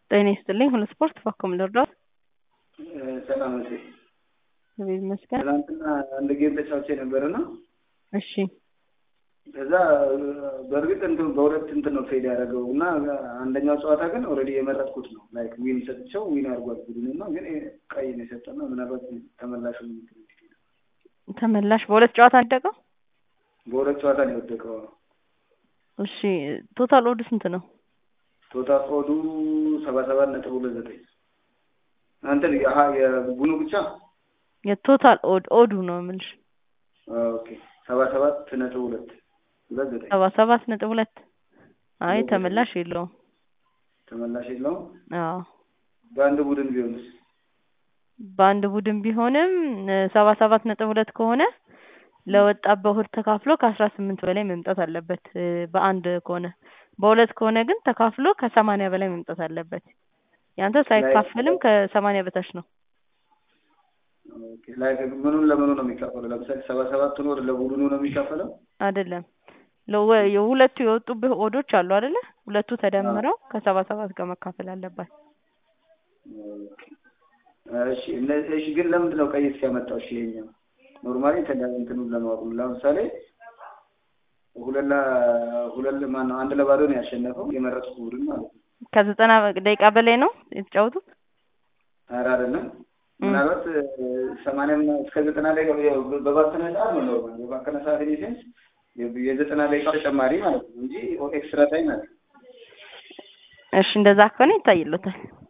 ጤና ይስጥልኝ ሁሉ ስፖርት ባኮም ልርዳት ሰላም እቴ እግዚአብሔር ይመስገን። ትናንትና አንድ ጌም ተጫውቼ ነበርና እሺ ከዛ በእርግጥ እንትን በሁለት እንትን ነው ፌድ ያደረገው እና አንደኛው ጨዋታ ግን ኦልሬዲ የመረጥኩት ነው ላይክ ዊን ሰጥቼው ዊን አድርጓል ቡድን እና ግን ቀይ ነው የሰጠና ምናልባት ተመላሹ ተመላሽ በሁለት ጨዋታ አደቀው። በሁለት ጨዋታ ነው የወደቀው። እሺ ቶታል ኦድ ስንት ነው? ቶታል ኦዱ ሰባ ሰባት ነጥብ ሁለት ዘጠኝ አንተ አሀ የቡኑ ብቻ የቶታል ኦድ ኦዱ ነው የምልሽ። ኦኬ ሰባ ሰባት ነጥብ ሁለት ሁለት ዘጠኝ ሰባ ሰባት ነጥብ ሁለት አይ ተመላሽ የለውም። ተመላሽ የለውም። አዎ በአንድ ቡድን ቢሆንስ? በአንድ ቡድን ቢሆንም ሰባ ሰባት ነጥብ ሁለት ከሆነ ለወጣበት እሁድ ተካፍሎ ከአስራ ስምንት በላይ መምጣት አለበት። በአንድ ከሆነ በሁለት ከሆነ ግን ተካፍሎ ከሰማንያ በላይ መምጣት አለበት። ያንተ ሳይካፈልም ከሰማንያ በታች ነው። ላይክ ምኑን ለምኑ ነው የሚካፈለው? ለምሳሌ ሰባ ሰባቱን ወር ለቡድኑ ነው የሚካፈለው? አይደለም የሁለቱ የወጡብህ ኦዶች አሉ አይደለ? ሁለቱ ተደምረው ከሰባ ሰባት ጋር መካፈል አለባት። እሺ እሺ ግን ለምንድን ነው ቀይ ሲያመጣው? እሺ ይሄኛው ኖርማሊ እንትኑን ለማወቅ ነው። ለምሳሌ ሁለት ሁለት ማነው አንድ ለባዶ ነው ያሸነፈው የመረጥኩት ቡድን ማለት ነው። ከዘጠና ደቂቃ በላይ ነው የተጫወቱት። ኧረ አይደለም ምናልባት ሰማንያ እስከ ዘጠና ደቂቃ በባከነ ሰዓት ነው ኖርማል በባከነ ሰዓት ኢንሴንስ የዘጠና ደቂቃ ተጨማሪ ማለት ነው እንጂ ኤክስትራ ታይም አለ። እሺ እንደዛ ከሆነ ይታይሎታል።